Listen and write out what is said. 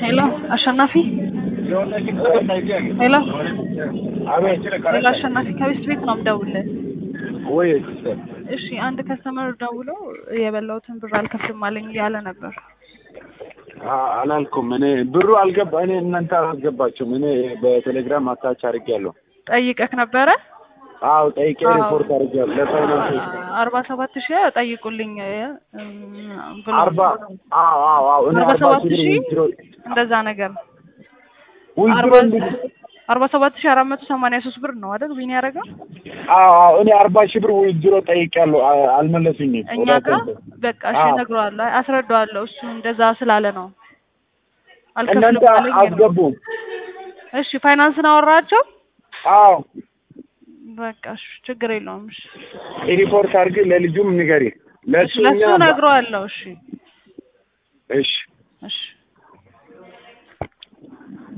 ሄሎ አሸናፊ ሄሎ አቤት ሄሎ አሸናፊ ከቤት ቤት ነው የምደውልልህ። ወይ እሺ አንድ ከስተመር ደውሎ የበላሁትን ብር አልከፍልም አለኝ እያለ ነበር። አ- አላልኩም እኔ ብሩ አልገባ እኔ እናንተ አላስገባችሁም እኔ በቴሌግራም አታች አድርጌያለሁ ጠይቀህ ነበረ? አዎ ጠይቄ አዎ። ሪፖርት አድርጌያለሁ ለፋይናንስ አርባ ሰባት ሺህ ጠይቁልኝ እም፣ ብሎ አርባ አዎ አዎ አዎ እኔ አርባ አርባ ሰባት ሺህ ብር ሺህ ዊዝድሮ እንደዛ ነገር ዊዝድሮ አርባ እንዲ- አርባ ሰባት ሺህ አራት መቶ ሰማንያ ሶስት ብር ነው አይደል ዊን ያደረገው? አዎ አዎ እኔ አርባ ሺህ ብር ዊዝድሮ ጠይቄያለሁ አ- አልመለሱኝም እኛ ወደ ጋር አካውንቴ። በቃ እሺ አዎ። እነግረዋለሁ፣ አይ አስረዳዋለሁ። እሱ እንደዛ ስላለ ነው እናንተ አልከፍልም አለኝ ነው። አስገቡም እሺ ፋይናንስን አወራቸው። አዎ በቃ እሺ ችግር የለውም። እሺ ሪፖርት አድርግ ለልጁም ንገሪ ለእሱ ለሱ እኛ እነግረዋለሁ። እሺ እሺ እሺ